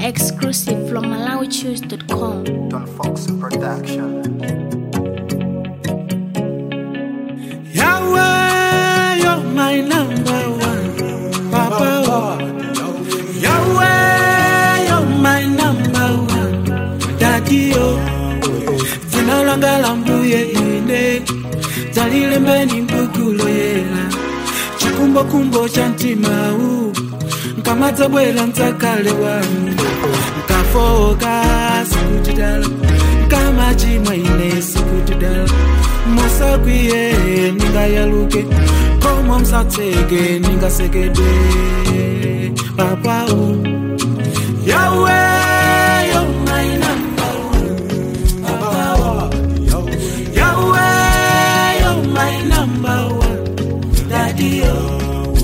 Exclusive from MalawiChoose.com. Don Fox Production. Yahweh, you're my number one. Papa, Yahweh, you're my number one. Daddy, oh, dzina langa la mbuye ine dzalile mbeni mbukulo yela chikumbokumbo cha mtima u nkamadzabwera mdzakale wanu nkafoka sikutidala nkamachimwa ine sikutidala musakwiye ningayaluke komwe msatseke ningasekedwe papao yawe yo my number one papao yawe yo my number one daddy yo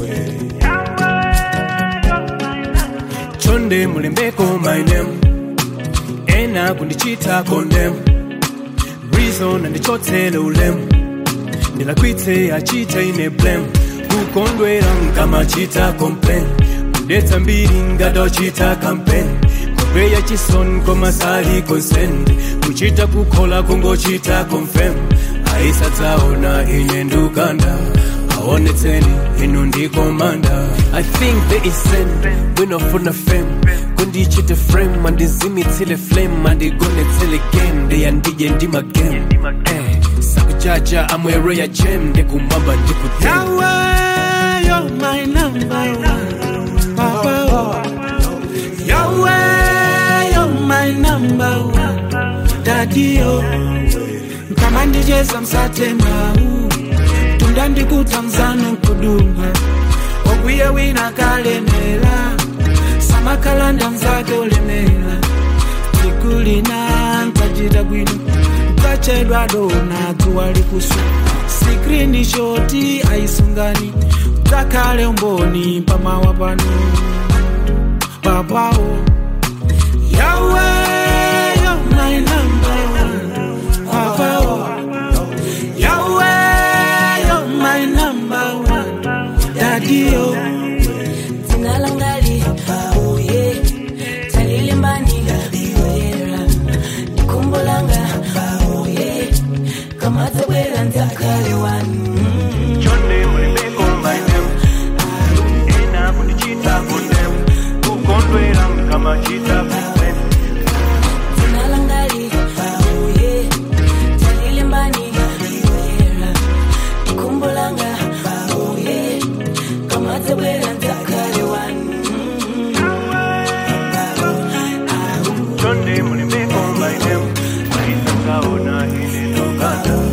chonde mulembeko my name ena kundichita condemn reason andichotsele ulemu ndilakwitse achita ine blame kukondwera nkamachita complain kudetsa mbiri ngatochita campaign kupeya chisoni komasali consent kuchita kukhola kungochita confirm ayisadzaona ine ndukanda aonetseni inu ndikomanda i think there is sin winofuna fame kundichite frame andizimitsile flame andigonetsele game ndeyandije ndimagame eh, sakujaja amwereya jem ndikumwamba ndikudem Yahweh, you're my number one. Papa, Yahweh, you're my number one. Daddy, oh, kama ndicheza msatema u tunda ndikuta mzano kuduma ogwiye wina kalemera samakalanda mzake olemera tikulina nkachita bwino nkachedwa dona dzuwa likusu sikrini shoti aisungani dzakhale umboni pamawa pano papawo yawe yo my number one papawo yawe yo my number one daddy oh. dzina langali uye talilimbani yoyera ndikumbo langa uye kamadzabwera ndzakale wanu chonde mulembeko my name ena kundichita condemn kukondwera nkamachita complain dzina langali uye talilimbani yoyera ndikumbo langa uye kamadzabwera ndzakale wanu chonde mulembeko my name ayisadzaona ine ndukanda